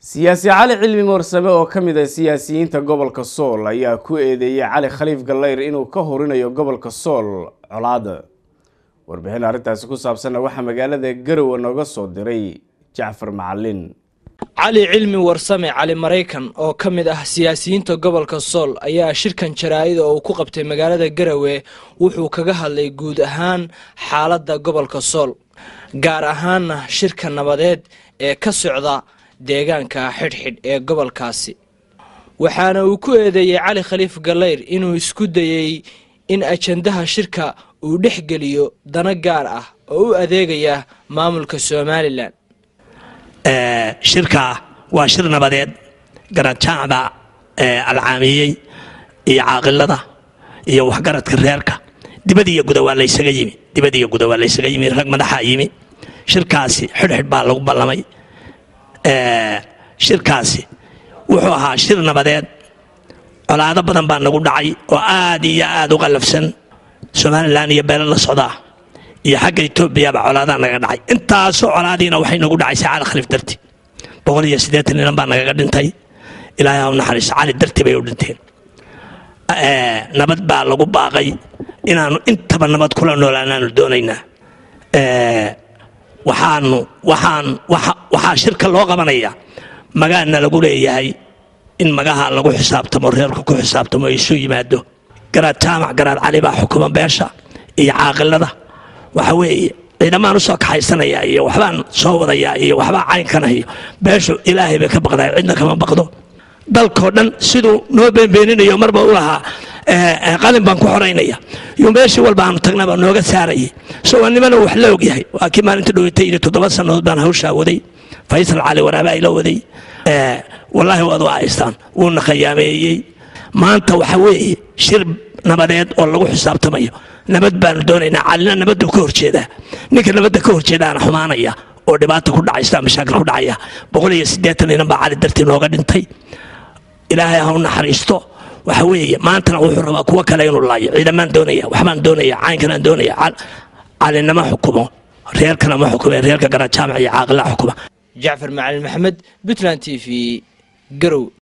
siyaasi cali cilmi moorsame oo ka mid ah siyaasiyiinta gobolka sool ayaa ku eedeeyey cali khaliif gallayr inuu ka horinayo gobolka sool colaada warbixin arrintaasi ku saabsanna waxaa magaalada garowe nooga soo diray jacfar macalin cali cilmi warsame cali maraykan oo ka mid ah siyaasiyiinta gobolka sool ayaa shirkan jaraa'ida oo uu ku qabtay magaalada garowe wuxuu kaga hadlay guud ahaan xaaladda gobolka sool gaar ahaanna shirka nabadeed ee ka socda deegaanka xidhxidh ee gobolkaasi waxaana uu ku eedeeyey cali khaliif gallayr inuu isku dayey in ajandaha shirka uu dhex geliyo dana gaar ah oo u adeegaya maamulka somalilan shirka waa shir nabadeed garajaacda alcaamiyey iyo caaqilada iyo waxgaradka reerka dibad iyo guda waa laysaga yimi dibad iyo guda waa laysaga yimi rag madaxaa yimi shirkaasi xidhxidh baa lagu ballamay shirkaasi wuxuu ahaa shir nabadeed colaado badan baa nagu dhacay oo aad iyo aad u qallafsan somalilan iyo beelo la socdaa iyo xagga etoobiyaba colaadaa naga dhacay intaasoo colaadiina waxay nagu dhacaysa cali khaliif darti boqol iyo siddeetan ninan baa nagaga dhintay ilaahay ha u naxariiso cali darti bay u dhinteen nabad baa lagu baaqay inaanu intaba nabad kula noolaanaanu doonaynaa waxaanu waxaan waxaa shirka loo qabanayaa magaana lagu leeyahay in magaha lagu xisaabtamo reerka ku xisaabtamo isu yimaado garaad jaamac garaad cali baa xukuma beesha iyo caaqilada waxa weeye ciidamaan usoo kaxaysanaya iyo waxbaan soo wadayaa iyo waxbaa caynkanah iyo beeshu ilaahay bay ka baqdaa cidna kama baqdo dalkoo dhan siduu noo beenbeeninayo marba u lahaa qalin baan ku xoraynaya iyo meeshii walba aanu tagnaba nooga saarayay isagoo nimana wax la ogyahay waa kii maalinta dhowatay iyo toddoba sannadood baan hawshaa waday faysal cali waraaba ila waday wallaahi waad u haystaan wuuna khayaameeyey maanta waxa weeye shir nabadeed oo lagu xisaabtamayo nabad baanu doonaynaa calina nabaddu ka horjeedaa ninka nabadda ka horjeedaana xumaanaya oo dhibaata ku dhacaysa mashaakil ku dhacaya boqol iyo siddeetan inan baa cali dartii nooga dhintay ilaahay ha u naxariisto waxa weeye maantana wuxuu rabaa kuwo kale inuu laayo ciidamaan doonaya waxbaan doonaya caynkanaan doonaya calinama xukumo reerkana ma xukume reerka garajaamac iyo caaqilaa xukuma jacfar macalin maxamed puntland t v garow